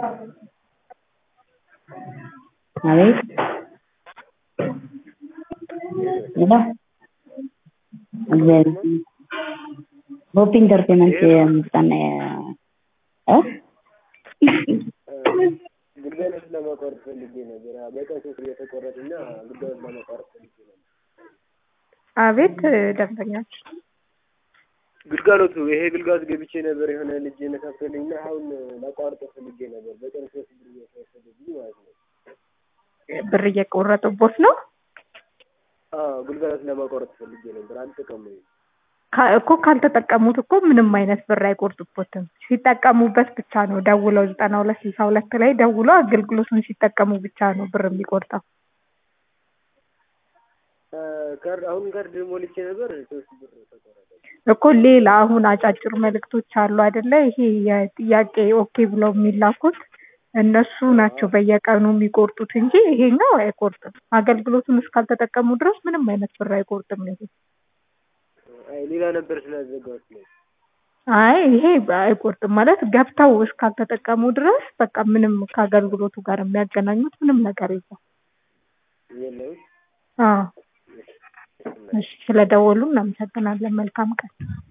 አቤት ሄሎ እግዚአብሔር ይመስገን ሆፕ ኢንተርቴንመንት የምስጋና እ ግልጋሎት ለማቋረጥ ፈልጌ ነበር። በቀን ሶስት እየተቆረጠና ግልጋሎት ለማቋረጥ ፈልጌ ነበር። አቤት ደንበኛችን ግልጋሎቱ ይሄ ግልጋሎት ገብቼ ነበር የሆነ ልጅ ነካክቶልኝ እና አሁን ላቋርጠው ፈልጌ ነበር። በቀን ሶስት ብር እየተወሰደብኝ ማለት ነው። ብር እየቆረጡቦት ነው አዎ ግልጋሎት ለማቋረጥ ፈልጌ ነበር። አልጠቀሙኝ ካ- እኮ ካልተጠቀሙት እኮ ምንም አይነት ብር አይቆርጡቦትም። ሲጠቀሙበት ብቻ ነው ደውለው ዘጠና ሁለት ስልሳ ሁለት ላይ ደውለው አገልግሎቱን ሲጠቀሙ ብቻ ነው ብር የሚቆርጠው። ካርድ አሁን ካርድ ሞልቼ ነበር ሶስት ብር ተቆረጠ። እኮ ሌላ አሁን አጫጭር መልእክቶች አሉ አይደለ? ይሄ የጥያቄ ኦኬ ብለው የሚላኩት እነሱ ናቸው በየቀኑ የሚቆርጡት እንጂ ይሄኛው አይቆርጥም። አገልግሎቱን እስካልተጠቀሙ ድረስ ምንም አይነት ብር አይቆርጥም ይሄ። አይ ሌላ ነበር ስላዘጋሁት ነው። አይ ይሄ አይቆርጥም ማለት ገብተው እስካልተጠቀሙ ድረስ በቃ ምንም ከአገልግሎቱ ጋር የሚያገናኙት ምንም ነገር የለም። የለም አዎ እሺ፣ ስለደወሉ እናመሰግናለን። መልካም ቀን።